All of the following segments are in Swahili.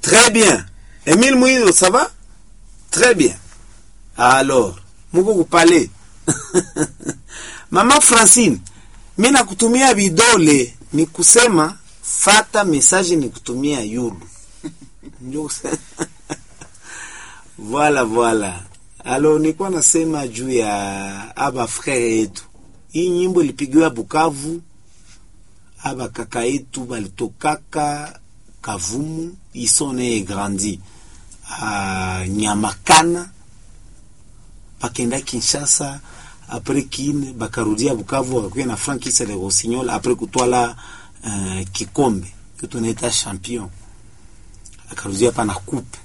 Très bien. Emile Mouido, ça va? Très bien. Alors, muko kupale. Mama Francine, mi nakutumia vidole ni kusema fata message ni kutumia yulu. Ndio kusema. Voilà, voilà. Alors nilikuwa nasema juu ya aba frere yetu. Hii nyimbo ilipigiwa Bukavu, aba kaka yetu balitokaka Kavumu, ils sont nés et grandis à Nyamakana, bakenda Kinshasa, après Kine bakarudia Bukavu, wakakuya na Frank Kisele Rossignol, après kutwala uh, kikombe kitu naita champion, akarudia hapa na coupe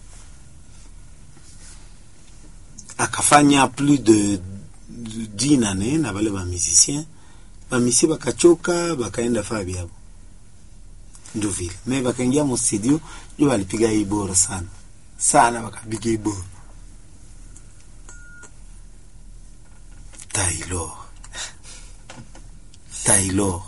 akafanya plus de de dix années na bale ba musicien bamisi bakachoka bakaenda faa byabo ndio vile me bakaingia mu studio ndio walipiga hii bora sana sana wakapiga hii bora Taylor Taylor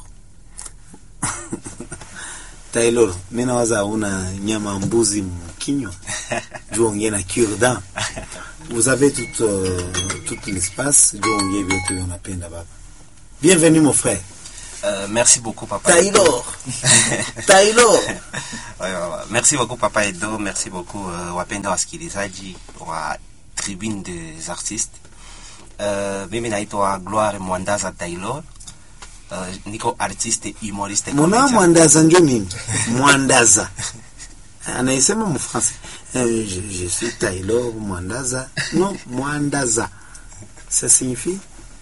Taylor mimi nawaza una nyama mbuzi mkinywa juu ongea na cure-dent vous avez tout, euh, tout l'espace juu ongea vyote unapenda baba bienvenue mon frère Euh, merci beaucoup papa. Taylor Taylor Ouais, ouais, ouais. Merci beaucoup papa Edo, merci beaucoup uh, wapenda wasikilizaji wa Tribune des Artistes. Uh, mimi naitwa Gloire Mwandaza Taylor. Uh, niko artiste humoriste muna comedian. mwandaza njo nini mwandaza anaisema mfrançais euh, je, je suis Taylor mwandaza non mwandaza ça signifie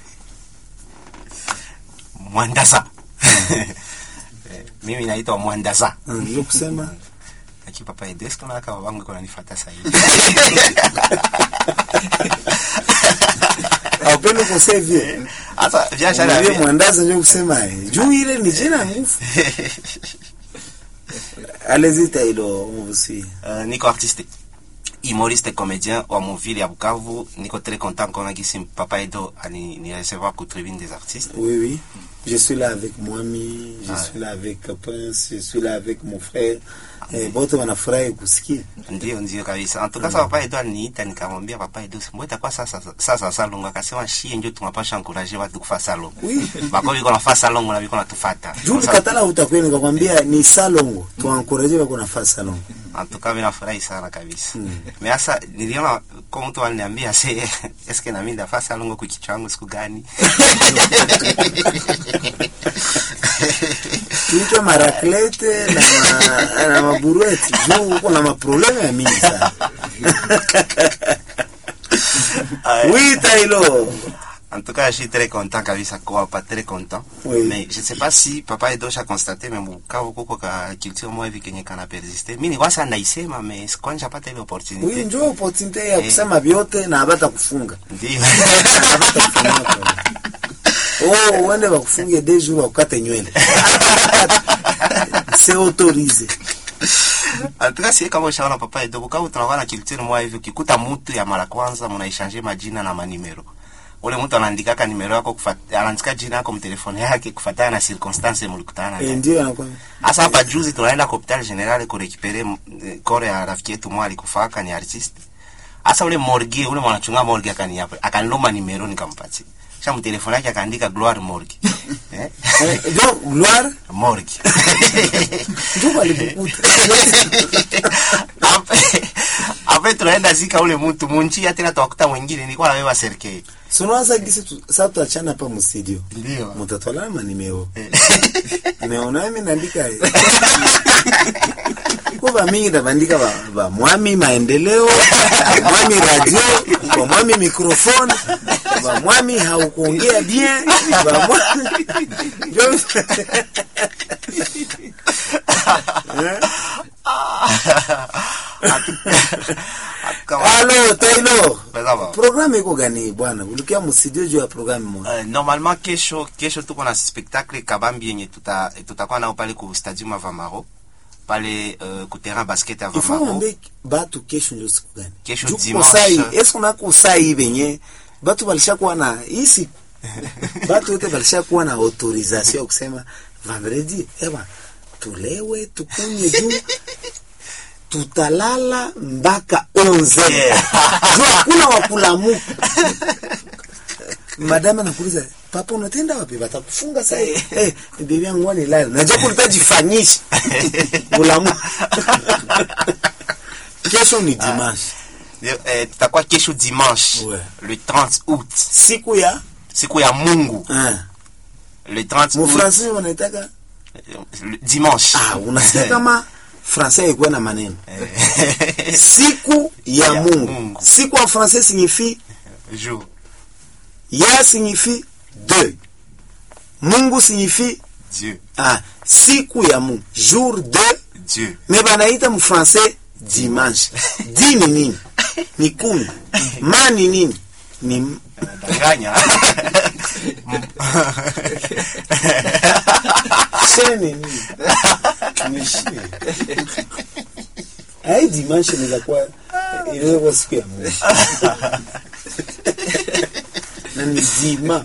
Mwandaza. Eh, mimi naitwa Mwandaza. ndio kusema Aki papa Edo, eske unaona kama wangu iko nanifuata sasa hivi? aupende kusevye Sasa viacha na Unajua mwandaza ndio kusema eh, juu ile ni jina ngufu allez-y Taylor on vous suit Uh, niko artiste humoriste comédien wa muvili ya Bukavu. Niko très content kona gisi papa Edo ani ni recevoir ku tribune des artistes. Oui, oui. Je suis là avec Mwami, je Ah. suis là avec Prince, je suis là avec mon frère. Eh, bote wanafurahi kusikia. Ndio, ndio kabisa. Antuka sasa papa Edo aliniita nikamwambia papa Edo, mbona itakuwa sasa sasa salongo? Akasema shie ndio tunapasha encourager watu kufa salongo. Oui. Bako biko nafaa salongo na biko natufuata. Juu katala utakwenda nikakwambia ni salongo. Tuankoraje wako nafasi salongo. Antuka mimi nafurahi sana kabisa. Me sasa niliona kwa mtu aliniambia se eske na mimi ndafaa salongo kwa kichwa changu siku gani? Tuitwe maraklete na, ma, na maburueti. Juu uko na maprobleme ya mingi sana. oui, Taylor. En tout cas, je suis très content kabisa kwa pas très content. Oui. Mais je sais pas si papa Edo a constaté mais Bukavu kuko ka culture moja hivi kenye kana persiste. Mimi nilikuwa sana naisema mais sikwanja pata ile opportunity. Oui, njoo opportunity ya Eh. kusema vyote na habata kufunga. Ndio. Habata kufunga. Oh, uende wakufunge deux jours wakate nywele. C'est autorisé. En tout cas, si kama ushaona papa Edo Bukavu tunakuwa na culture moja hivi ukikuta mtu ya mara kwanza mnaishange majina na manimero. Ule mtu anaandikaka nimero yako kufuata anaandika jina yako mtelefoni yake kufuatana na circumstance mlikutana nayo. Eh, ndio anakwambia. Hasa hapa juzi tunaenda kwa hospitali general kurekipere kore ya rafiki yetu mwa alikufaka ni artist. Hasa ule morgue ule mwanachunga morgue akaniapa akaniloma nimero nikampatia. Kisha mtelefoni yake akaandika Gloire Morgue. eh? Eh, ndio Gloire Morgue. ndio walikukuta. Ape- Ape tunaenda zika ule mtu munchi tena tuwakuta mwingine nilikuwa na wewe serikali. Sunaanza gisi tu, sasa tuachana hapa mu studio. Ndio. Mtatwala manimeo. Nimeona mimi naandika. Kwa ba mingi ndabandika ba, ba mwami maendeleo, ba mwami radio, ba mwami microphone, ba mwami haukuongea bien, ba mwami Ndio- Kama Alo Taylor. Sawa. Programu iko gani bwana? Ulikia mu studio juu ya programu moja. Uh, normalement kesho kesho tuko na spectacle kabambi yenye tuta tutakuwa nao pale ku stadium Avamaro pale uh, ku terrain basket Ifo Avamaro mwambie batu kesho ndio siku gani? Kesho Juu dimanche. kusai, eske unako sai benye batu balishakuwa na hii siku batu wote balishakuwa na autorisation ya kusema vendredi, ewa tulewe tukunywe juu tutalala mpaka 11 juu hakuna wakulamuka madama nakuuliza papa unatenda wapi watakufunga sasa eh bibi yangu wani lala najua kulitajifanyisha ulamu kesho ni dimanche Eh, tutakuwa kesho dimanche Ouais. le 30 août siku ya siku ya mungu ah, le 30 août mufransi wanaitaka le dimanche ah, unasikia kama francais ikuwa na maneno Eh, siku ya Ya mungu Mungu. siku en français signifie jour ya signifie deux mungu signifie dieu ah, siku ya mungu jour de dieu me banaita mfrancais dimanche di ni nini ni kumi ma ni nini ni danganya she ni nini ni she ai dimanche inaweza kuwa inaweza kuwa siku ya mungu na ni dima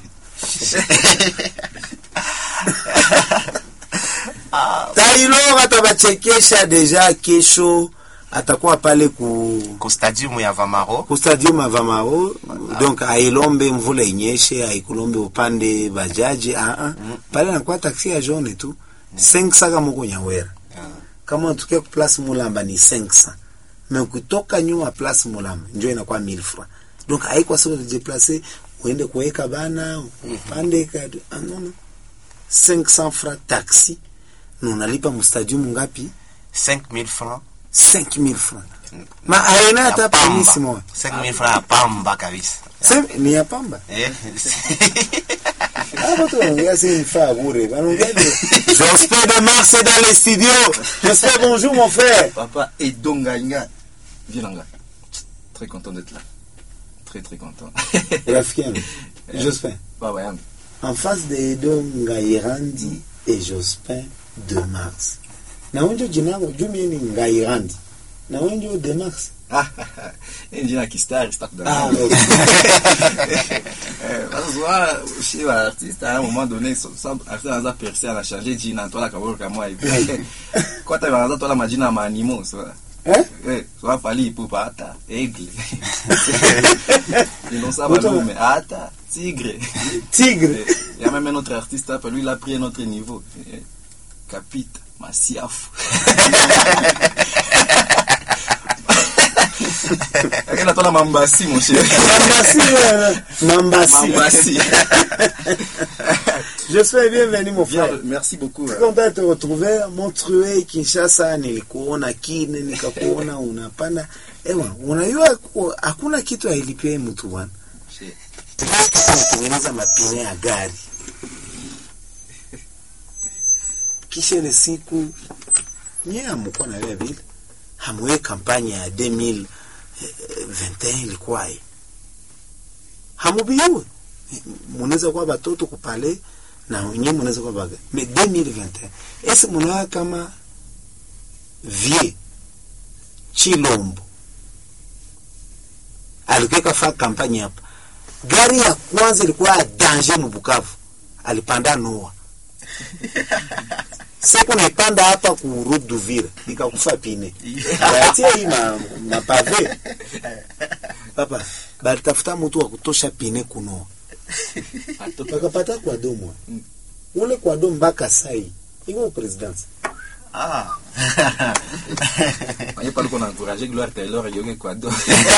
tailo atabachekesha deja kesho atakuwa pale ku ko stadium ya vamaro ku stadium avamao donc ailombe mvula inyeshe aikulombe upande bajaji aa pale nakuwa taksi ya jaune tu 500 kama uko nyawera kama unatokea ku place mulamba ni 500 mais ukitoka nyuma place mulamba njo inakuwa 1000 francs donc haikuwa sio kujiplacer uende kuweka bana upande ka ah, non non 500 francs taxi na unalipa mustadium ngapi 5000 francs 5000 francs ma aina hata ya permis pamba moja 5000 francs ya pamba kabisa Sem- ni ya pamba Eh, Ah, watu wanaongea si mfaa bure wanaongea ni J'espère de Mars est dans les studios J'espère bonjour mon frère Papa Edongainga. Viens là. Très content d'être là. Très très content. rafiki yangu Jospin Baba yangu. en face de Edo Ngairandi et Jospin de Mars na wenjo jinango jumi ni Ngairandi na wenjo de Mars Hii jina kistari sitaki ah, kudanganya. okay. Eh, Parce que souvent, chez l'artiste, à un moment donné, so- so- artiste anaanza percer, ana changer jina, tola kaboro kama hivi. Kwa hata anaanza tola majina ya maanimo, so. eh? Eh, so fali ipupa hata aigle. Ils n'ont ça Autant- malume, hata tigre. Tigre Eh, Il y a même un autre artiste, après lui, il a pris un autre niveau. Eh, Capite, Massiaf. Regarde, toi, la Mambassi, mon cher. Mambasi ouais, Mambasi Mambassi. Jospin bienvenue mon Bien, frère merci beaucoup. euh. content de te retrouver Montreux Kinshasa nilikuona kine nikakuona unapanda ewa unajua ku- hakuna kitu ailipia mtu bwana Chez- kutengeneza mapine ya gari kisha ile siku nyie amkuwa na vile vile hamwe kampanya ya 2021 ilikuwaye hamubiwe munaweza kuwa batoto kupale na wenyewe munaweza kuwa baga me 2021 ese munawa kama vie chilombo alikuwa kafaa kampanya hapa gari ya kwanza ilikuwa ya danger mu Bukavu, alipanda Noa. Siku naipanda hapa ku route d'Uvira ikakufa pine, batia hii ma, mapave papa, balitafuta mtu wa kutosha pine kunoa, bakapata kwa domo ule kwa domo mpaka sai iko presidence ah Voyez pas qu'on a encouragé Gloire Taylor et Yogi Kwado.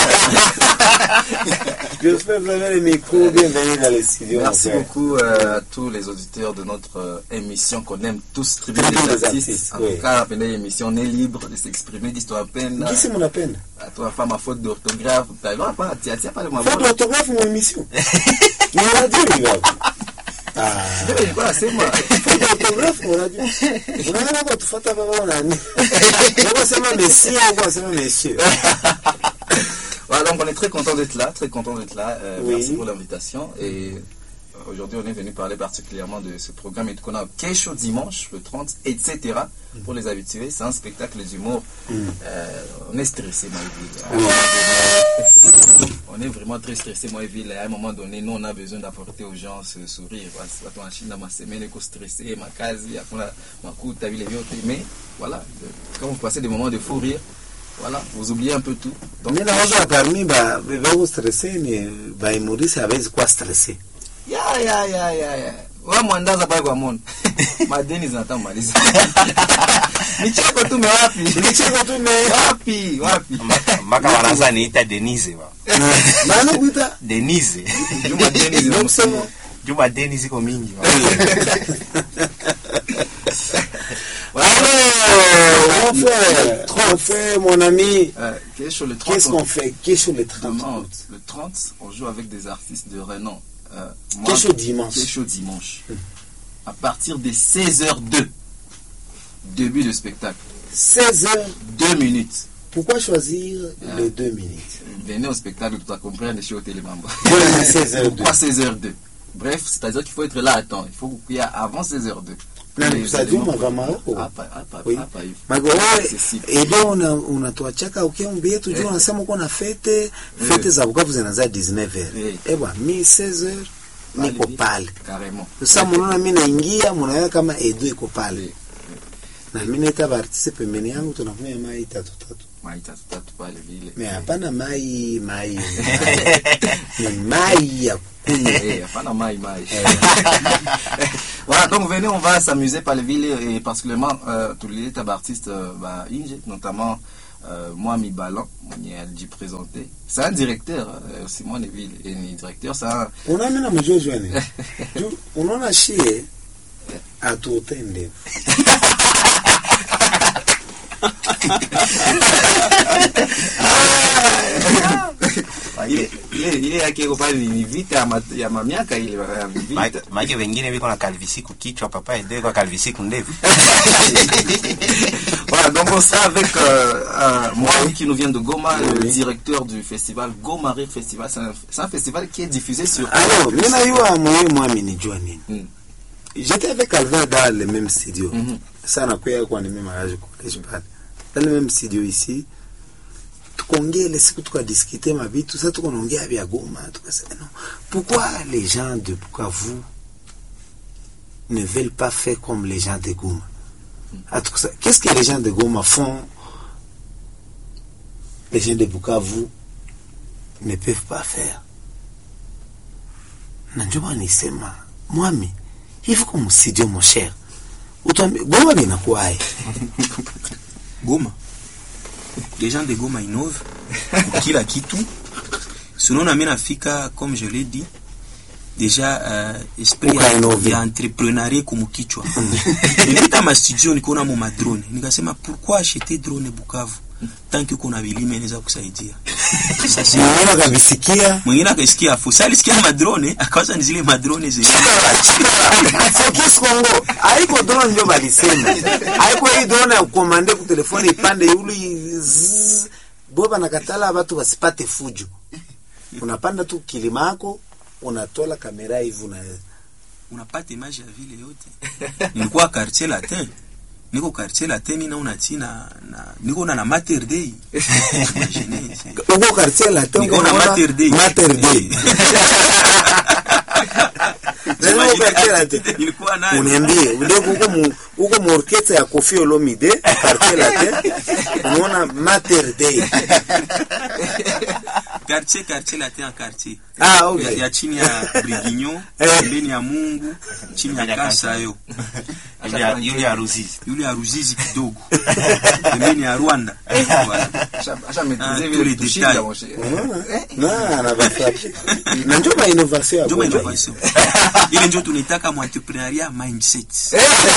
J'espère vous avez le micro, bienvenue dans les studios. Merci mon frère. beaucoup euh, à tous les auditeurs de notre euh, émission qu'on aime tous, Tribune Tribune des des artistes. artistes, En oui. tout cas, appelez l'émission, on est libre de s'exprimer, d'histoire à peine. Qui c'est mon appel À toi, femme, à faute d'orthographe. Taylor, pas, tiens, tiens, pas de ma Faute voix. d'orthographe mon émission. Ni radio ni baba. Ah. Eh, Voilà, c'est moi. Faute d'orthographe mon radio. Unaona kwa tufuata baba nani? Wewe sema monsieur au kwa sema monsieur. Voilà, donc on est très content d'être là, très content d'être là. Euh, Oui. Merci pour l'invitation. Et euh, aujourd'hui, on est venu parler particulièrement de ce programme et qu'on a Kesho dimanche, le 30, etc. Pour les habitués, c'est un spectacle d'humour. Euh, on est stressé, moi, et Ville. À un moment donné, On est vraiment très stressé, moi, et Ville. À un moment donné, nous, on a besoin d'apporter aux gens ce sourire. Voilà, c'est pas toi en Chine, dans ma semaine, éco stressé, ma case, ma coup, t'as vu les vieux, mais voilà, euh, quand vous passez des moments de fou rire, Voilà, vous oubliez un peu tout. Donc, mi nawaza parmi ba veko stresse ni baimurisi hawezi kuwa stresse ya ya ya ya ya. Wewe mwandaza pale kwa mono. Madeni zinataka maliza. Nicheko tu mewapi? Nicheko tu me wapi? Wapi? mpaka wanaanza niita denise ba maana kuita denise Juma deni zinamsema. juma deni ziko mingi ba. Alors, mon frère, mon frère, mon ami, Euh, Kesho le 30 qu'est-ce qu'on fait Qu'est-ce le 30 Demain, le 30, on joue avec des artistes de renom. Euh, moi, Qu'est-ce dimanche Kesho dimanche. À partir de 16h02. Début de spectacle. 16 heures. 2 minutes. Pourquoi choisir les deux minutes Venez au spectacle, tu vas comprendre chez au Télémamba. Voilà, 16h02. Pourquoi 16h02 Bref, c'est-à-dire qu'il faut être là à temps. Il faut qu'il y ait avant 16h02. Na Les nikusaidia éléments- Magamao. Hapa, hapa, Oui. hapa hivi. Magowe, Accessible. edo una- unatuachaka ukiambia yetu juu Eh. unasema uko na fete fete za Bukavu zinaanza 19h. Eh. Ewa, mi 16h niko vile. pale. Carrément. Sasa mnaona mimi naingia, mnaona kama Edo iko pale. Eh. Na mimi naita artiste pembeni yangu tunakunywa mai tatu tatu. Mai tatu tatu pale vile. Mais hapana mai mai. Ni mai ya kunywa. Eh, hapana mai mai. voilà, donc venez, on va s'amuser par les villes et particulièrement euh, tous les tables artistes, euh, bah, Inge, notamment euh, moi, Mi Ballon, mwenye alijipresente. C'est un directeur, euh, Simon Neville, et ni directeur, c'est un... Unaona na mjua jua nini? Juu unaona shie atutende. ile ile ile yake iko pale ni vita ya, ma, ya mamiaka ile ya vita. Ma- maake wengine viko na kalvisiku kichwa papa edo iko kalvisiku ndevu Voilà, donc on sera avec euh, euh, moi qui nous vient de Goma, le Oui. directeur du festival Goma Rire Festival. C'est un, c'est un festival qui est diffusé sur. Alors, mimi najua mwenyewe mwami nijua nini. Mm. J'étais avec Alvin dans le même studio. Mhm. Sana kwa kwa ni mimi mariage college pale. Dans le même studio ici. Tukaongea ile siku tukadiskite mabitu, sasa tuko naongea vya Goma, tukasema non. Pourquoi les gens de Bukavu ne veulent pas faire comme les gens de Goma? Ah, tukasa- Qu'est-ce que les gens de Goma font les gens de Bukavu ne peuvent pas faire? na ndio maana nisema mwami hivi kwa msidio mon cher utuambie Goma linakuwaje Goma. Les gens de Goma innovent pour kila kitu. Sinon na mimi nafika comme je l'ai dit déjà euh, esprit Uka ya, innove. ya entrepreneuriat kumukichwa. Nilita ma studio nikaona mo madrone. Nikasema pourquoi acheter drone Bukavu tant que kuna vilime inaweza kusaidia. Sasa naona kabisikia mwingine akasikia afu sasa alisikia madrone akawaza ni zile madrone zenye Focus Congo haiko drone ndio balisema haiko hii drone ya kukomande ku telefoni ipande yuli zzz. boba nakatala watu wasipate fujo unapanda tu kilima yako unatola kamera hivi una unapata image ya vile yote nilikuwa quartier latin niko quartier latin mimi naona tina na niko na na mater day Imagine, c'est- uko quartier la tena niko na mater day mater day Ndio uko quartier la tena nilikuwa nayo uniambie udoko huko mu huko mu orchestre ya Koffi Olomide quartier latin unaona Mater Day quartier quartier latin en quartier ah ya, okay ya chini ya Brigignon Eh. pembeni ya Mungu chini ya Kasayo Yule ya- yule ya Ruzizi yule ya Ruzizi kidogo pembeni ya Rwanda Voilà. Acha acha maîtriser Ah, vile tous les tushinda, détails. mon cher. unaona na anabafrape na ndio ma innovation ya ndio Goma innovation ile ndio tunaitaka mu entrepreneuriat mindset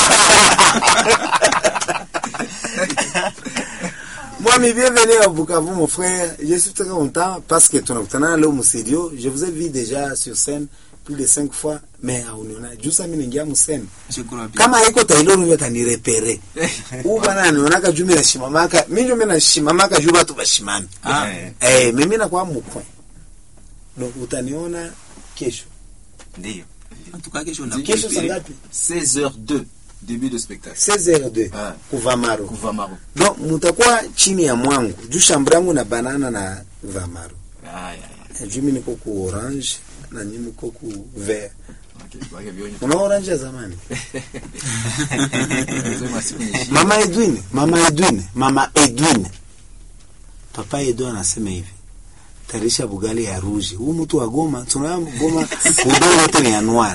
Mwami, bienvenue à Bukavu, mon frère. Je suis très content parce que tunakutana leo mu studio. Je vous ai vu déjà sur scène plus de cinq fois, mais hauniona. Juu sasa mimi naingia mu scène. je crois bien Kama haiko Taylor huyo atanirepere. Huyu bwana anionaka juu mimi nashimamaka. Mimi ndio mimi nashimamaka juu watu bashimami. ah Eh, Eh, mimi nakuwa mkwe. Donc utaniona kesho. ndiyo en tout cas kesho na Kesho saa ngapi? 16h02, début de spectacle. 16h02 Ah. kuvamaro. Kuvamaro. Donc mutakuwa chini ya mwangu. Juu shamba yangu na banana na vamaro. Ah, ya, ya. juu mi niko ku orange na nyi mko ku vert Okay, wake vionye. una orange ya zamani Sema siku ni shida. mama edwin mama edwin mama edwin papa Edo anasema hivi tarisha bugali ya rouge huu mtu wa Goma tunaona Goma udongo wote ni ya noir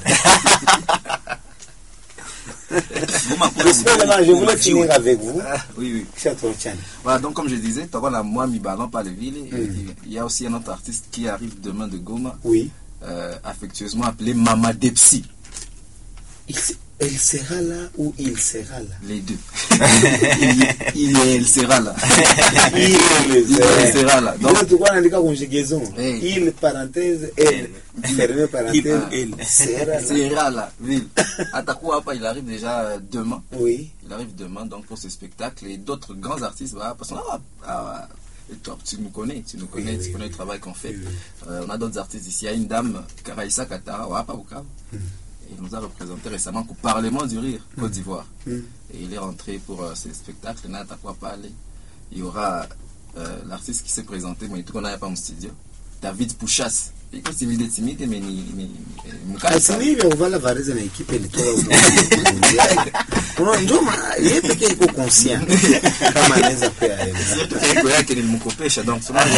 Goma kuna J'espère que je voulais Goma finir jiwe. avec vous Ah, oui, oui. kisha tuachane Voilà, donc comme je disais, tu la moi mi ballon par les villes. Et Il y a aussi un autre artiste qui arrive demain de Goma, oui euh, affectueusement appelé Mama Depsi. il, se- elle sera là ou il sera là Les deux. il, il et elle sera là. il, Il et elle sera là. donc Donc, tulikuwa naandika conjugaison Eh. il parenthèse elle fermé parenthèse Il, elle. sera là sera là, ville. Atakou Apa, il arrive déjà euh, demain. oui Il arrive demain donc pour ce spectacle et d'autres grands artistes. Voilà, parce qu'on a, ah, et toi, tu nous connais, tu nous connais, Oui, tu oui, connais oui. le travail qu'on fait. Oui, oui. Euh, on a d'autres artistes ici. Il y a une dame, Karaïsa Katara, Wapa Bukavu. Il nous a représenté récemment au Parlement du Rire, Côte d'Ivoire. Mm. Et il est rentré pour euh, ce spectacle. N'a pas parler. Il y aura euh, l'artiste qui s'est présenté, mais tout qu'on n'a pas mon studio. David Pouchas. Il est timide, timide, mais ni, ni, ni, Asi ni hivyo kuvala varize na ekipe ilitoka uno ndio maana yeye pekee iko conscient kama anaweza pia yeye ego yake nilimkopesha donc sema-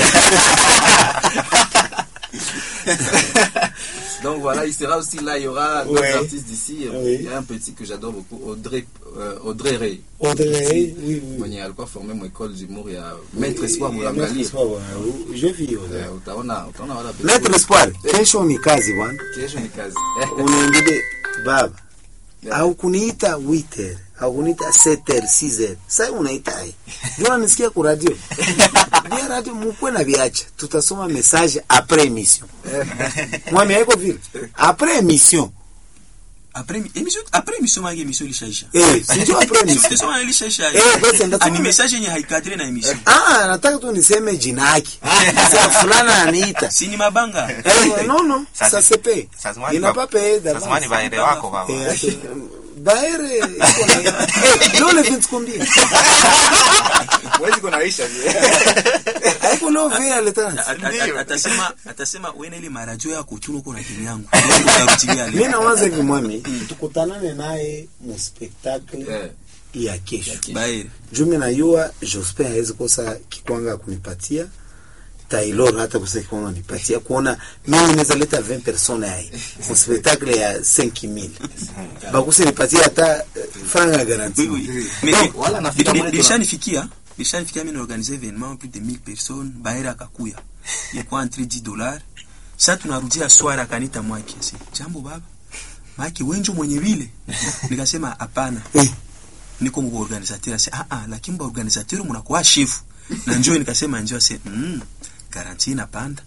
donc voilà il sera aussi là il y aura d'autres Ouais. artistes d'ici Oui. il y a un petit que j'adore beaucoup Audrey euh, Audrey Ray Audrey oui oui mwenye alikuwa formé mu école d'humour ya maître espoir Maître mulangalia Espoir, wa- je vis Audrey. Eh, utaona utaona wala Maître Espoir kesho ni kazi bwana kesho ni kazi unaingide baba Yeah. au kuniita witer au kuniita seter sizer sasa unaita ai ndio nisikia ku radio bia radio mukwe na biacha tutasoma message après émission mwami haiko vile après émission Après émission après émission mage émission ilishaisha. eh sio après Sio émission tusoma ilishaisha. Eh, basi ndio Ani tusome- message yenye haikadri na émission. Ah, nataka tu niseme jina yake. Sasa fulana aniita. Si ni mabanga. Eh, non non, Ça, ça c'est- se paye. ça se voit, Il n'a il pas va- payé Ça se voit, ni baere wako baba. Eh, ati- Baere iko na Eh, leo le 20 combien? wezi kunaisha Haiko leo vile aleta. At- at- Atasema atasema wewe na ile marajo yako chuno uko na timu yangu. Utarudia Mimi leo. nawaza hivi mwami, tukutanane naye mu spectacle Eh, ya kesho. Bae. Jumi najua Jospin hawezi kosa kikwanga kunipatia Taylor hata kosa kikwanga kunipatia kuona mimi naweza leta 20 personnes hai mu spectacle ya 5000 bakuse nipatia hata eh, franga garanti Oui, oui. Mais Donc, voilà, nafika mwenye tuna- nilishanifikia nilishanifikia mimi naorganize événement plus de 1000 personnes baera akakuya ilikuwa entre 10 dollars sasa tunarudia swara akanita mwake asi jambo baba maki wenjo mwenye vile nikasema hapana Eh. niko mko organisateur asi ah ah lakini ba organisateur mnakuwa chef na njoo nikasema njoo asi mm, garanti inapanda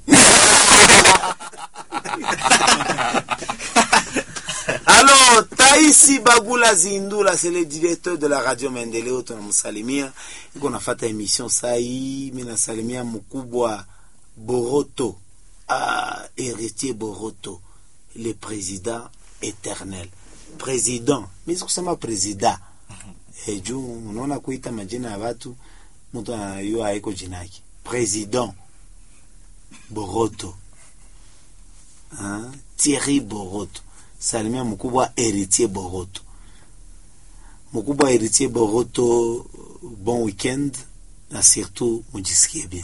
Alors, Taisi Bagula Zindula, c'est le directeur de la radio Mendeleo, tunamsalimia. Iko nafata emission sai, mimi nasalimia mkubwa Boroto, ah, héritier Boroto, le président éternel. Président, mimi sikusema président. Eh, juu unaona kuita majina ya watu mtu anayua haiko jina yake. Président Boroto. Ah, Thierry Boroto salimia mkubwa Heritier Boroto. Mkubwa Heritier Boroto, bon week-end na surtout mujisikie bien.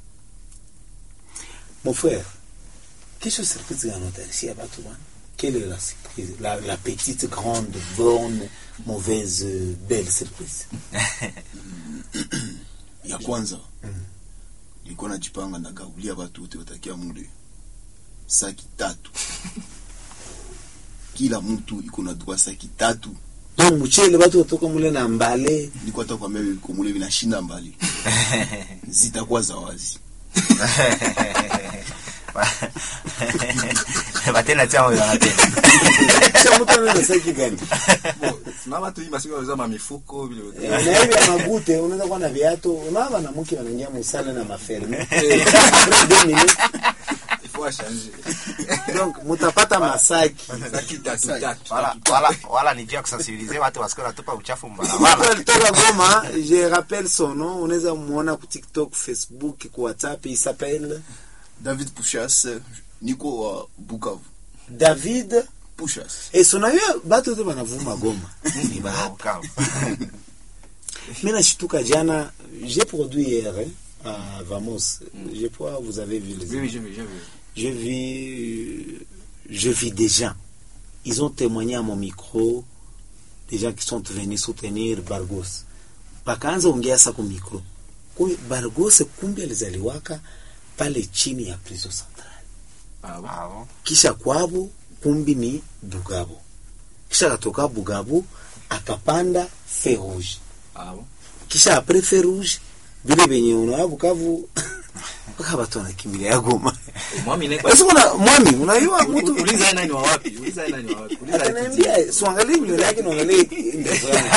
Mon frère, kesho surprise gani utarishia watu bwana? Quelle est la surprise? La, la petite, grande, bonne, mauvaise, euh, belle surprise. ya kwanza nilikuwa najipanga nagaulia watu wote watakia mule saki tatu kila mtu iko na droit saki tatu Donc mchele watu watoka mule na mbale. niko hata kwambia viko mule vinashinda mbali zitakuwa za wazi batena tia moyo wanatenda Kisha mtu anaenda saki gani? na watu hii masiku wanauza mamifuko vile vile. na hivi ya magute unaweza kuwa na viatu unaona wanamke wanaingia musale na maferme Il faut changer. donc mutapata masaki Saki tatu tatu. wala, wala, wala ni juu ya kusensibilize watu wasikuwe natupa uchafu mtu mbarabara alitoka Goma je rappelle son nom unaweza muona ku TikTok Facebook ku WhatsApp il s'appelle david pushas niko wa bukavu David pushas et son ayo batu wote wanavuma Goma ni bahati Ukavu. mimi nashituka jana j'ai produit hier hein, à Vamos. Je crois que vous avez vu les Oui, oui, j'ai vu, j'ai vu. je vis, je vis des gens. Ils ont témoigné à mon micro, des gens qui sont venus soutenir Bargos. Wakaanza ongea sa kwa micro. Kumbe Bargos kumbe alizaliwaka pale chini ya prison central. Ah bon Ah bon Kisha kwabo kumbi ni Bugabo. Kisha akatoka Bugabo akapanda Ferouge. Ah bon Kisha apre Ferouge vile venye unawa Bukavu mpaka watu wanakimbilia Goma. Mwami ne Basi kuna mwami unajua mtu Uliza yeye nani wa wapi? Uliza yeye nani wa wapi? Uliza yeye kijiji. Ataniambia siangalie nywele yake niangalie ndevu yangu.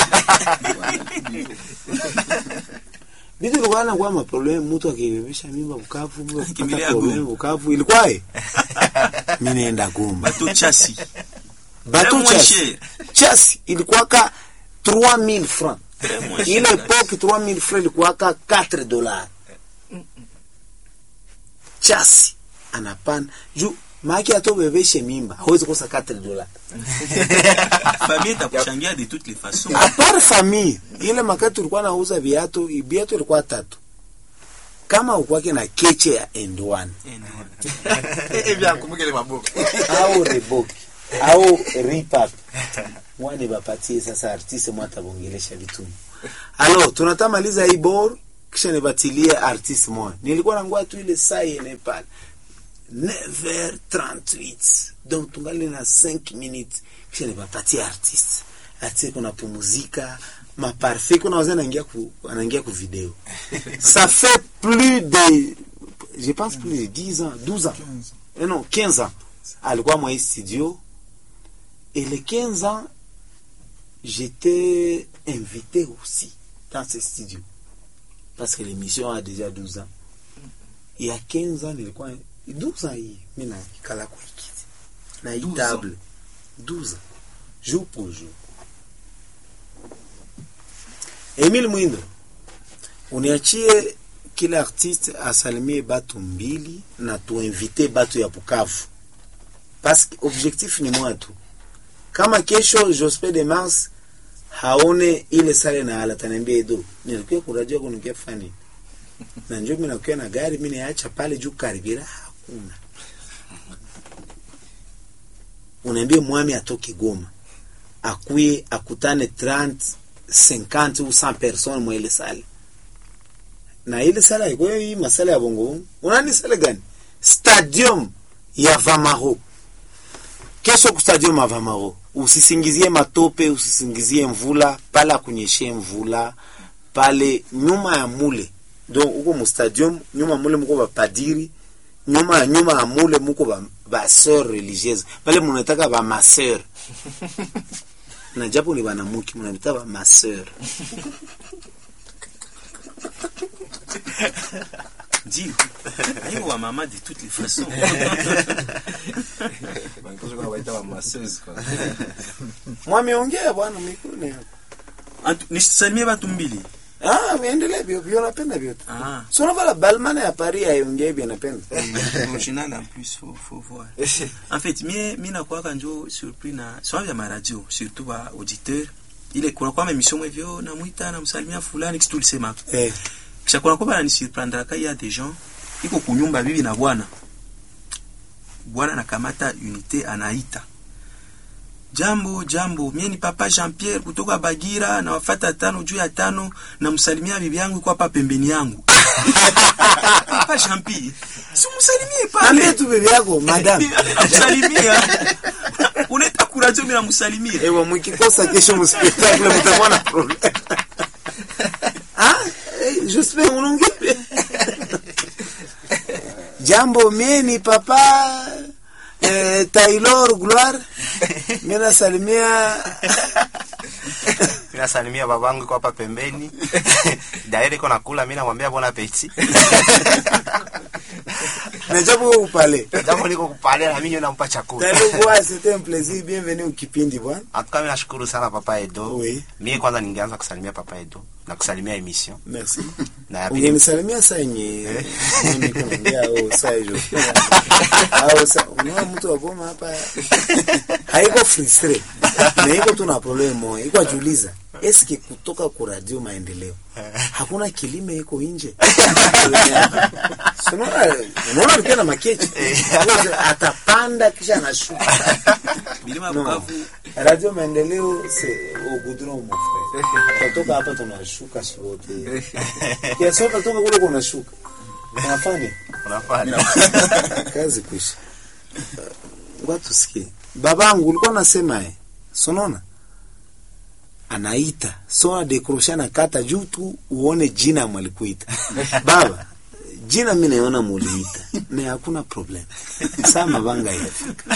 Vitu ilikuwa na kwa maproblem mtu akibebesha mimba Bukavu, mtu akipata Kimbilia problem Goma. Bukavu ilikuwa eh. Mimi naenda Goma. bato chasi Bateau Très moins chasi. cher. Chasi ilikuwa ka 3000 francs. Très moins cher, Ile guys. epoque 3000 francs ilikuwa ka 4 dollars. Chasi anapanda juu maki atobebeshe mimba hawezi kosa 4 dollars. famille itakuchangia de toutes les façons apart famille ile makati tulikuwa nauza viatu viatu ilikuwa tatu kama ukwake na keche ya end one Eh, na- Eh bien, kumbuke ile maboko. au reboki au ripap wani bapatie sasa artiste mwata bongelesha vituni alo tunatamaliza hii bor kisha nibatilie artiste moja nilikuwa nangua tu ile saa yene pale 9h38 donc tungali na 5 minutes kisha nibapatie artiste artiste kuna pumuzika maparfait kuna wazee anaingia ku anaingia ku video ça fait plus de je pense plus de 10 ans 12 ans eh non 15 ans alikuwa mwa hii studio et les 15 ans j'étais invité aussi dans ce studio parce que l'émission a déjà 12 ans il y a 15 ans nilikuwa 12 ans hii mi nakikala kwa ikiti na hii 12 ans. table 12 ans jour pour jour Emile Mwindo uniachie kila artiste asalimie batu mbili na tuinvite batu ya Bukavu parce que objectif ni moja tu kama kesho Jospe de Mars haone ile sale na ala taniambia Edo nilikuwa kurajia kunukia fani na njoo mimi nakuwa na gari mimi niacha pale juu karibira hakuna unaambia mwami atoke Goma akuye akutane 30 50 ou 100 personnes mwa ile sale na ile sala ilikuwa hii masala ya bongo bongo. unani sala gani stadium ya Vamaro kesho ku stadium ya Vamaro usisingizie matope usisingizie mvula pale akunyeshe mvula pale nyuma ya mule donc uko mu stadium nyuma ya mule muko bapadiri nyuma ya nyuma ya mule muko ba, ba sœur religieuse pale munataka ba ma sœur na japo ni banamuki munanita ba ma sœur ndio aiko wa mama de toutes les façons Bankozo kwa waita wa masseuse kwa. mwameongea bwana mikune yako Antu- nisalimie batu mbili ah miendelee vyo vyo napenda vyote Ah. so unavala balmana ya Paris aiongee vyo napenda original en plus faut, faut voir en fait mie mi nakwaka njo surpris na soa vya maradio surtout ba auditeur ile kuna kwa emission mwevyo namwita namsalimia fulani kitu tulisema eh kisha kuna kwa bananisurprendraka ya des gens iko kunyumba bibi na bwana bwana nakamata unité anaita jambo jambo mie ni papa jean pierre kutoka bagira na wafata tano juu ya tano namsalimia bibi yangu iko hapa pembeni yangu papa jean pierre simsalimie ambie pale tu bibi yako madam namsalimia unaita kuradio mi namsalimia ewa mkikosa kesho mspectacle mtakuwa na problem ah eh, j'espère unaongea jambo mie ni papa eh, Taylor Gloire mimi nasalimia nasalimia babangu iko hapa pembeni daire iko nakula mi namwambia bona peti na japo wewe upale jambo niko kupalia na minyo nampa chakula Taylor Gloire c'était un plaisir bienvenue au kipindi bwana atuka mi nashukuru sana papa edo Oui. mie kwanza ningeanza kusalimia papa edo na kusalimia emission merci na ya pili ungenisalimia saa yenye mimi kunaongea au saa hiyo au saa unaona mtu wa Goma hapa haiko frustre na iko tu na problem moja iko ajiuliza eske kutoka ku radio maendeleo hakuna kilime iko nje Unaona- unaona alikuwa na makechi atapanda kisha anashuka milima ya No. Bukavu radio maendeleo c'est au goudron mon frère kutoka hapa tunashuka sote kiasi kutoka kule kunashuka unafanya unafanya kazi kuisha ngoja tusikie babangu ulikuwa nasema eh sonona anaita sona dekrosha na kata juu tu uone jina mwalikuita baba jina mi naona muliita na hakuna problem saa mabanga yafika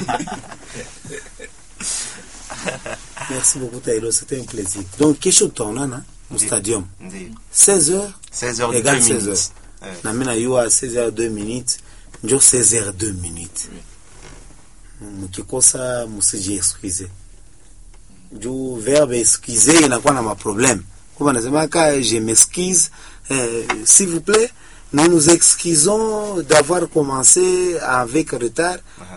merci beaucoup Taïlo c'était un plaisir donc kesho tutaonana mu stadium ndio 16h 16 heures Égale 2 16 minutes Eh, na mi nayua 16h 2 minutes njo 16h 2 minutes mukikosa musiji excuse juu verbe excuse inakuwa na maproblème kuba nasemaka je m'excuse eh, s'il vous plaît nous nous excusons d'avoir commencé avec retard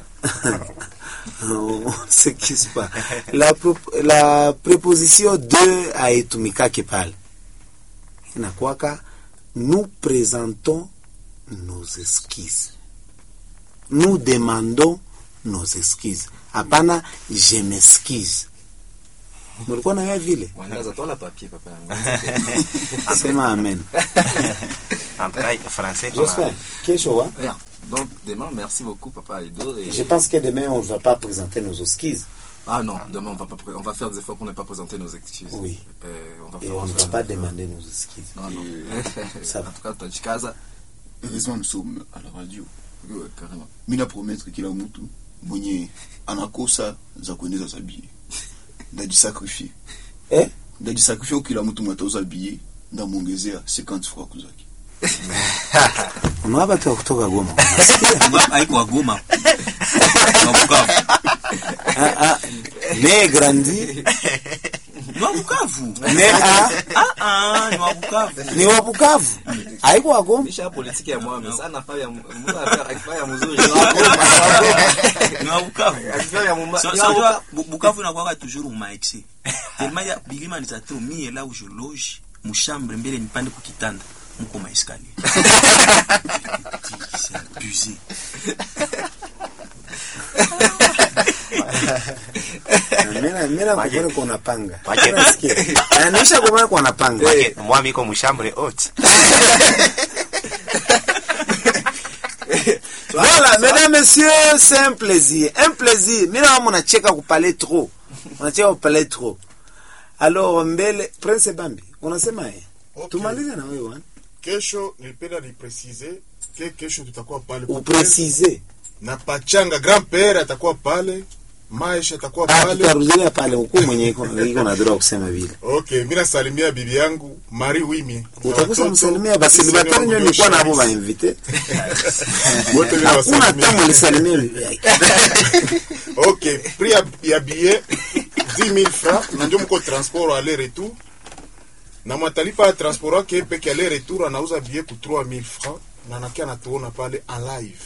on s'excuse pas la, pro- la préposition de haitumikake pale inakwaka nous présentons nos excuses nous demandons nos excuses hapana je m'excuse mulikuwa nayo vile Mwangaza tola papier papa yangu. sema amen en tout cas français Jospin, kesho wa Bien. Donc demain, merci beaucoup papa Edo. Et... je pense que demain on ne va pas présenter nos excuses Ah non, demain on va pas, pré- on va faire des efforts pour ne pas présenter nos excuses. Oui. Euh, on va et faire. on ne va faire pas des efforts. demander nos excuses Non non. Ça va. En tout cas, tutajikaza. heureusement nous sommes à la radio Ouais, carrément. mi napromettre kila mtu mwenye anakosa za kuendeza za bie ndajisakrifie Eh? ndajisakrifie kila mtu mwenye atauza bie ndamwongezea 50 francs kuzaki unawa batu wa kutoka goma Bukavu haiko wa Goma wa Bukavu Ah, ah, ne grandi ni wa Bukavu ne a ah ah ni wa Bukavu ni wa bukavu haiko wa goma Misha politiki ya mwami sana fa ya mtu afanya ya mzuri. ni wa Bukavu Akifanya ya mumba. So, so, unajua, Bu- Bukavu inakuwaka toujours mumaexe tellement ya bilima ni tatro mie là où je loge mushambre mbele nipande kukitanda muko maeskalier c'est abusé mina mina kukone kuna panga Wake- Unasikia? Na nisha kukone kuna panga Wake- mwami iko mshambre haute Voilà, mesdames, messieurs, c'est un plaisir. Un plaisir. Mina munacheka kupale trop. Unacheka kupale trop. Alors, mbele, Prince Bambi, unasema eh? Okay. Tumalize na wewe wana. kesho nilipenda nipresize ke kesho tutakuwa pale Upresize. na pachanga grand pere atakuwa pale maisha atakuwa Ah, pale tutarudia pale huku mwenye iko iko na droga kusema vile. okay mi nasalimia bibi yangu mari wimi na Utakusa watoto. msalimia basi Sisi libatari ni nyo wa nilikuwa nabo Mudosha. ba invite. Wote mimi Hakuna nawasalimia. tamu lisalimia bibi yake. ok prix ya, ya billet 10000 francs na ndio mko transport aller retour na mwatalipa ya transport wake peke aller retour anauza billet ku 3000 francs na nakia natuona pale en live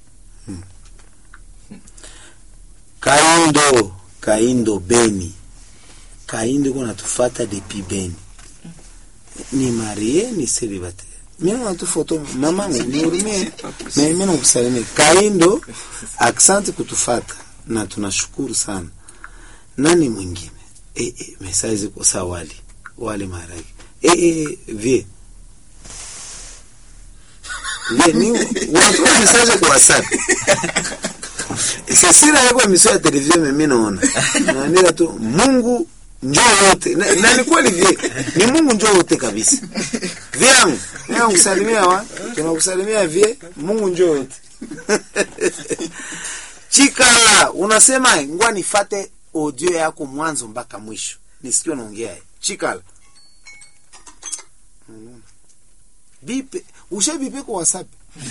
Kaindo, Kaindo Beni. Kaindo iko natufata depuis Beni. Ni marie ni célibataire. Mimi na tu foto mamangu nihurumie. Mimi mimi nakusalimia. Kaindo asante kutufata na tunashukuru sana. Nani mwingine? Eh eh message kwa sawa wali. Wali maragi. Eh eh vie. Vie ni unatuma message kwa WhatsApp. sesira yako emission ya televizio mimi naona naandika tu Mungu njoo wote na, na ni kweli vile ni Mungu njoo wote kabisa vyangu nakusalimia wa tunakusalimia vie Mungu njoo wote chika unasema ngwa nifate audio yako mwanzo mpaka mwisho nisikie unaongea chikala bipe ushabipe kwa whatsapp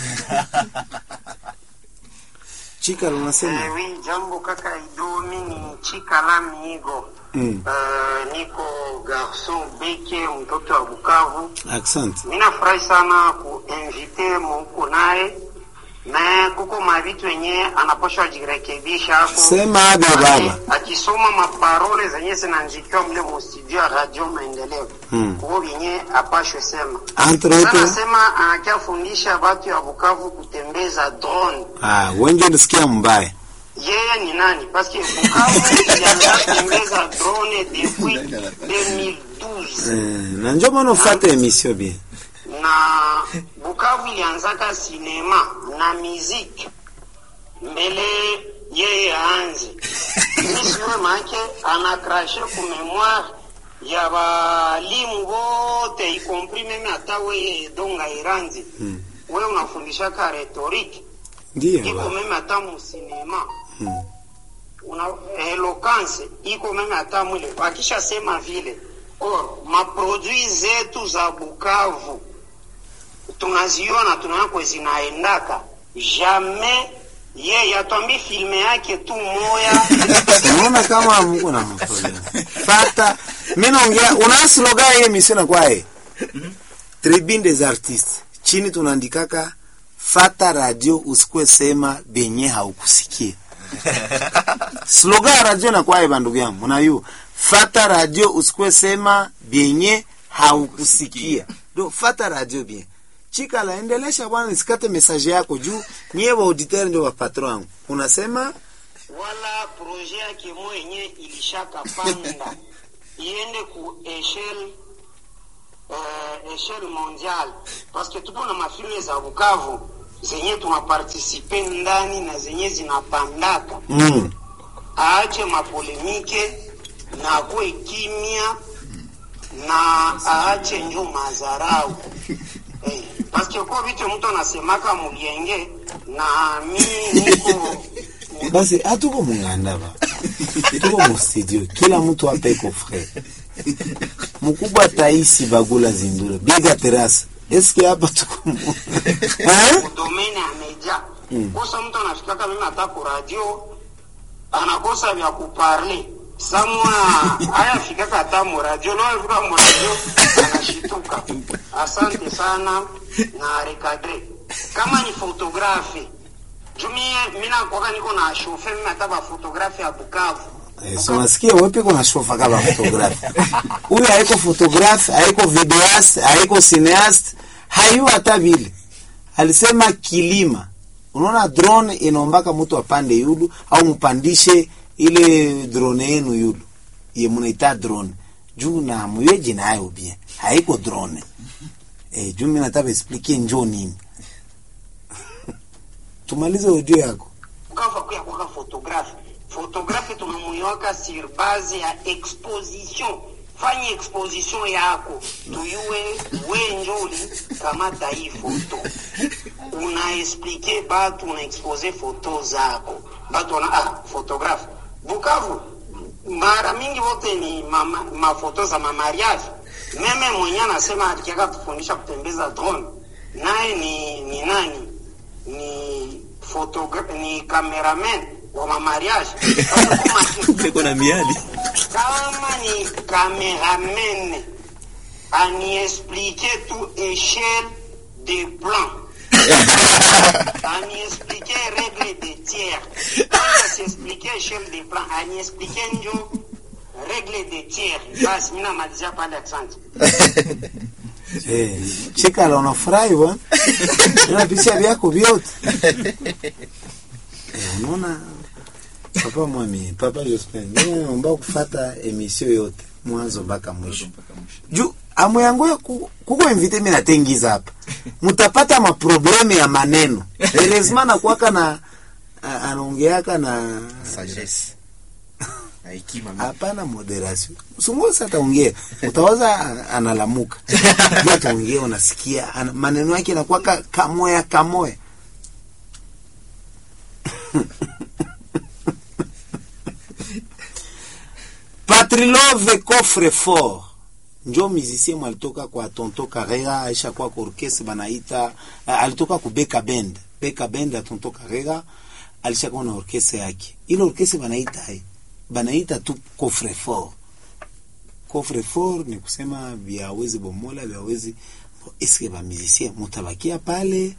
chikala unasema Eh, oui, jambo kaka Idomi ni Chikala Miigo. Mm. Eh, niko garson beke mtoto wa Bukavu. Asante. Mimi nafurahi sana kuinvite muko naye me kuko mavitu yenye anaposha jirekebisha ako Sema aga baba. akisoma maparole zenye zinaandikiwa mle mustudio ya radio maendeleo Mm. kuko vyenye apashwe sema entre Sasa autres nasema anakia fundisha watu ya Bukavu kutembeza drone ah, wengi ulisikia mbaya yeye ni nani paske Bukavu ilianza kutembeza drone depuis 2012 eh, na njo maana ufate emission bien na Bukavu ilianzaka sinema na muziki mbele yeye aanze misiwe make anakrashe ku memoire ya balimu bote ikompri meme hata weye donga iranzi Mm. we unafundishaka rhetorique ndiyo iko baba meme hata musinema Mm. una eloquence iko meme hata mwile wakisha sema vile or maprodui zetu za Bukavu tunaziona tunako zinaendaka jamais yeye atwambi filme yake tu moya unaona kama mko na maproblem fata mimi naongea una slogan hii emission na kwae tribune des artistes chini tunaandikaka fata radio usikwe sema benye haukusikia slogan ya radio na kwae bandugu yangu unayu fata radio usikwe sema benye haukusikia do fata radio bien chikala endelesha bwana nisikate message yako juu nyie wa auditeur ndio wa patron wangu unasema wala projet yake mwenye ilishaka panda iende ku echelle uh, echelle mondiale parce que tupo na mafilme za Bukavu zenye tunapartisipe ndani na zenye zinapandaka mm. aache mapolemike na akuwe kimya na aache njo mazarau eh, paske ko vitu mtu anasemaka mulienge na mimi niko basi hatuko munganda ba tuko mu studio kila mtu hapa iko frere mkubwa taisi bagula zindura biga terasa eske hapa tuko mu- Eh? domaine ya media kosa mtu anafikaka mimi hata ku radio anakosa vya kuparle samwa ayafikaka hata mu radio naafika mu radio anashituka asante sana na recadre kama ni fotografe jumie mina kwaka niko na shofe mimi hata ba fotografe ya Bukavu Eh, so nasikia wewe kuna shofa kama photographe huyu haiko photographe haiko videoist haiko cineast hayu hata vile alisema kilima unaona drone inaombaka mtu apande yulu au mpandishe ile drone yenu yulu ye munaita drone juu na muyeji nayo bien haiko drone eh, juu mimi nataka explique njoo nini tumalize audio yako Bukavu akuya kwaka fotografe fotografe tunamuiwaka sur base ya exposition fanya exposition yako tuyue wenjoli kamata hii foto unaexplike batu unaexpose foto zako batu wana ah, fotografe Bukavu mara mingi wote ni mama, mafoto za mamariage meme mwenye anasema alikiaka tufundisha kutembeza drone naye ni, ni nani ni fotogra ni cameraman wa mamariage Kama kuma- Iko na miali. kama ni cameraman aniexplike tu échelle de plan aniexplike règle de tiers kwanza siexplike échelle de plan aniexplike njo règle de tiers basi mi namalizia pale asante Eh, chikala unafurahi bwana unapisha vyako vyote eh, unaona papa mwami papa Jospin mimi naomba kufata emission yote mwanzo mpaka mwisho juu amu yangu ya ku- kuko invite mimi natengiza hapa mutapata maprobleme ya maneno heureusement nakuwaka na a- anaongeaka na sagesse na hekima mingi. hapana moderation msunguzi ataongea utawaza a- analamuka Yeye ataongea unasikia ana, maneno yake yanakuwa ka, kamoya kamoya patrilove coffre fort njo musicien mwalitoka kwa tonto karera aisha kwa kwa orkestre banaita ah, alitoka ku beka bend beka bend ya tonto karera alishakuwa na orkestre yake ile orkestre banaita hai banaita tu coffre fort coffre fort ni kusema vyawezi bomola vyawezi eske ba musicien mutabakia pale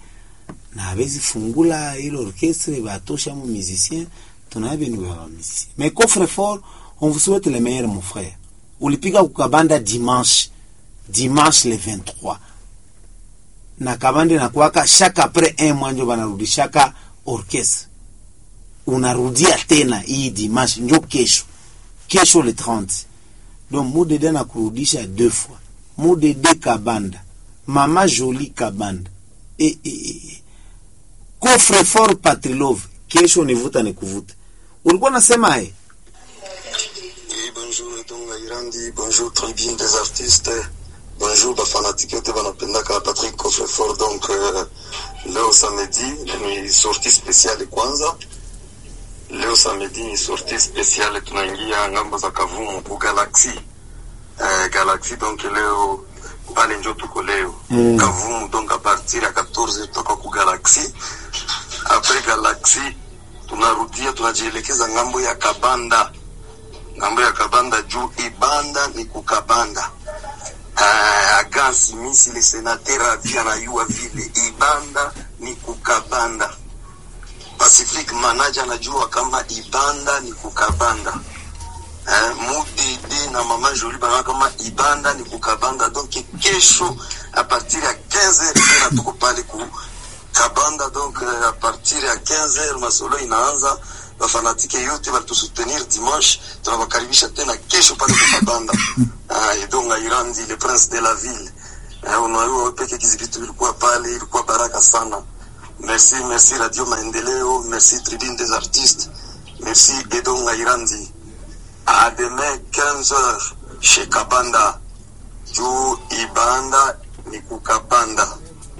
na hawezi fungula ile orchestre batosha mu musicien tunaya benu ba musicien mais coffre fort on vous souhaite le meilleur mon frère ulipiga kukabanda dimanche dimanche le 23 na kabande na kuwaka chaque après un mois njo banarudishaka orchestre unarudia tena hii dimanche njo kesho kesho le 30 donc mudede na kurudisha deux fois mudede kabanda mama joli kabanda e, e, e. coffre fort patrilove kesho nivuta nikuvuta ulikuwa nasema ye Oui, bonjour Etonga Irandi, bonjour tribune des artistes, bonjour bafanatiki yote banapendaka Patrick Coffrefort. Donc euh, leo samedi ni sortie spéciale kwanza. Leo samedi ni sortie spéciale, tunaingia ngambo za Kavumu ku Galaxy euh, Galaxy. Donc leo pale njo tuko leo Mm. Kavumu, donc a partir ya 14 tutakuwa ku Galaxy. Après Galaxy tunarudia tunajielekeza ngambo ya Kabanda ngambo ya kabanda juu ibanda ni kukabanda uh, agansi misi le senateur avi anayua vile ibanda ni kukabanda pacific manager anajua kama ibanda ni kukabanda uh, mudede na mama joli bana kama ibanda ni kukabanda donc kesho a partir ya 15 tena tuko pale ku kabanda donc uh, a partir ya 15 masolo inaanza bafanatike yote balitusutenir dimanche tunawakaribisha tena kesho pale kukabanda uh, edonga irandi le prince de la ville uh, unajua peke kizibitu ilikuwa pale ilikuwa baraka sana merci merci radio maendeleo merci tribune des artistes merci edonga irandi à demain 15 heures chez kabanda juu ibanda ni kukabanda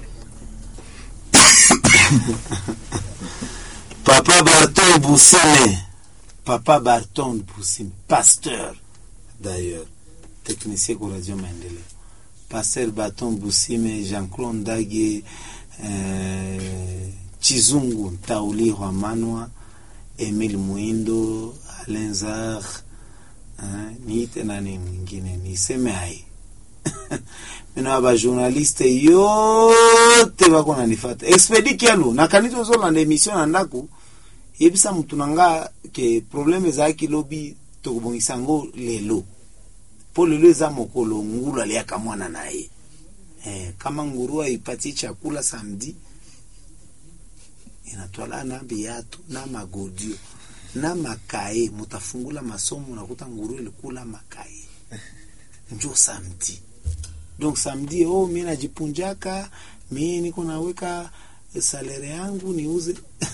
Papa Barton Boussine. Papa Barton Boussine. Pasteur, d'ailleurs. Technicien pour Radio Maendeleo. Pasteur Barton Boussime, Jean-Claude Ndage, euh, Chizungu Ntauli Rwamanwa, Emile Muindo, Alain Zar, eh, niite nani mwingine niseme hai mina abajournaliste yote bako nanifata expedi kialu nakanisa ozolanda emission na ndako yebisa mutu na nga ke probleme ezalaki lobi tokobongisa yango lelo mpo lelo eza mokolo ngulu aliaka mwana na ye eh, kama nguru aipatie chakula samedi inatwala na biatu na magodio na makaye mutafungula masomo nakuta nguru ilikula makaye njo samedi donc samedi oh mi najipunjaka mi niko naweka salere yangu niuze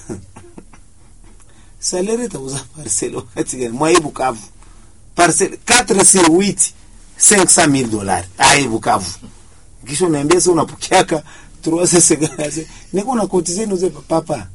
salere tauza parcele wakati gani mwaye bukavu parcele 4 sur 8 500 mille dollars aye bukavu kisha unaambia sasa unapokeaka 350 niko na kotize niuze papa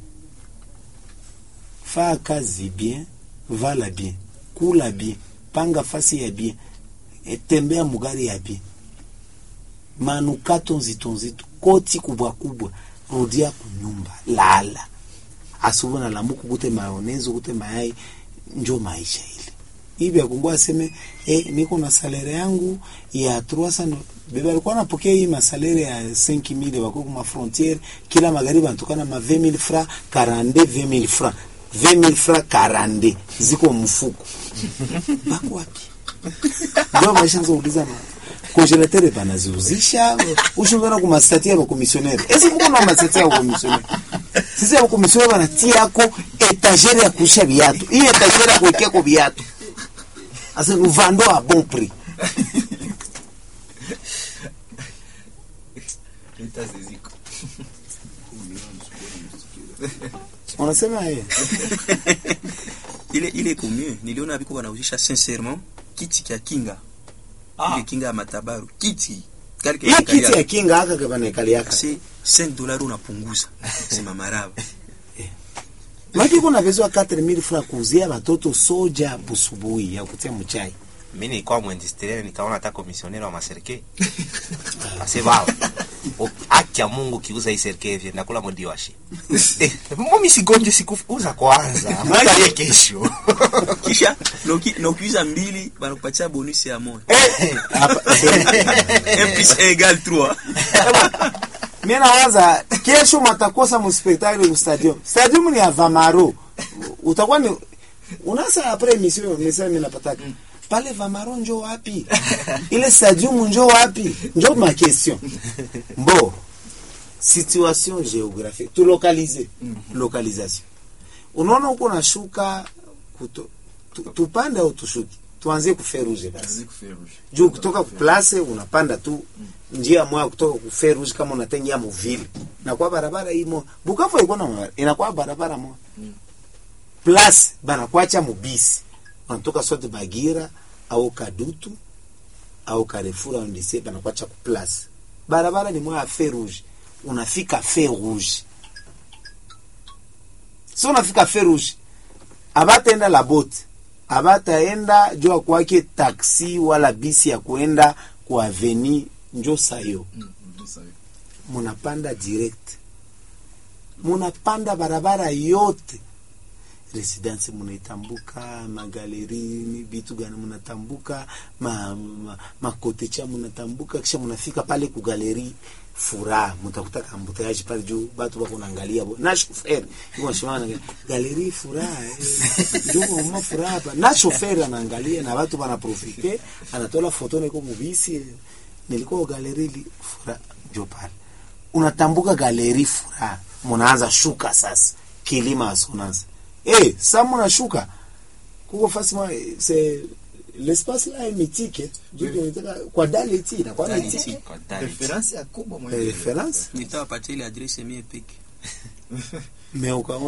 faa kazi bien vala bien kula bien panga fasi ya bien e, tembea mugari ya bien manukato nzito nzito koti kubwa kubwa rudia kunyumba lala asubuhi na lamuku kute mayonezi kute mayai njo maisha ile hivi akungua aseme eh, niko na salere yangu ya 300 bebe alikuwa anapokea hii masalere ya 5000 wako kuma frontiere kila magharibi anatokana ma 20000 francs 42 20000 francs 20000 francs 42 ziko mfuko bako wapi ndio maisha nzouliza na congélateur banaziuzisha ushungana kumastatia bakomisionere esi muko na mastatia ya bakomisionere sisi ya bakomisionere banatia yako etagere ya kuisha viatu hii etagere ya kuwekeako viatu asa nous vendons à bon prix unasema yeye ile ile iko mieux niliona biko wanauzisha sincèrement kiti kya kinga ile kinga ya matabaru kiti kali hii kiti ya kinga aka kabanekaliaka c'est 5 dollars unapunguza sema maraba maki kuna vezwa 4000 francs kuuzia watoto soja busubuhi ya kutia mchai mi nilikuwa mwindustriel nikaona hata komisioneri wa maserke ase baba o- haki ya mungu kiuza hii serke hivi nakula modi washe eh, mimi sigonje sikuuza kwanza mtaye kesho kisha na uki- na ukiuza mbili banakupatia bonus ya moja Hapa- un plus un égale 3 mi nawaza kesho matakosa muspektakle mu stadium stadium ni ya vamaro utakuwa ni unasa apres emission message mimi napataka pale vamaro njo wapi ile stadium njo wapi njo ma question mbo situation géographique tu localiser localisation unaona huko nashuka kuto, tu, tupande au tushuki tuanzie kuferuje basi Kazi kuferuje. juu kutoka kuplace unapanda tu njia moya kutoka kuferuje kama unatengia muvile inakuwa barabara imo bukavu ilikuwa na barabara inakuwa barabara moja place banakwacha mubisi unatoka sote bagira au kadutu au karefura au ndise banakwacha kuplace barabara ni moya ya fe rouge unafika fe rouge so unafika fe rouge abataenda la bote abataenda jua kwake taksi wala bisi ya kuenda ku aveni njo sayo Mm, ndio sawa. munapanda direct munapanda barabara yote residence munaitambuka magaleri vitu gani munatambuka ma, ma, makotecha munatambuka kisha munafika pale ku galeri furaha mutakuta kambuteaji pale juu batu bako naangalia bo na shoferi iko shimama na galeri furaha eh, juu mama furaha hapa na shoferi anaangalia na watu wanaprofite anatola foto niko mubisi eh, nilikuwa galeri li furaha jo pale unatambuka galeri furaha munaanza shuka sasa kilima asonanza eh sa munashuka kuko fasi mwa c'est l'espace là est mythique Juu tunataka kwa daleti na kwa Daleti. mythique Kwa Daliti. Reference ya kubwa mwenye. référence nitawapatia ile adresse mie peke mais ukaona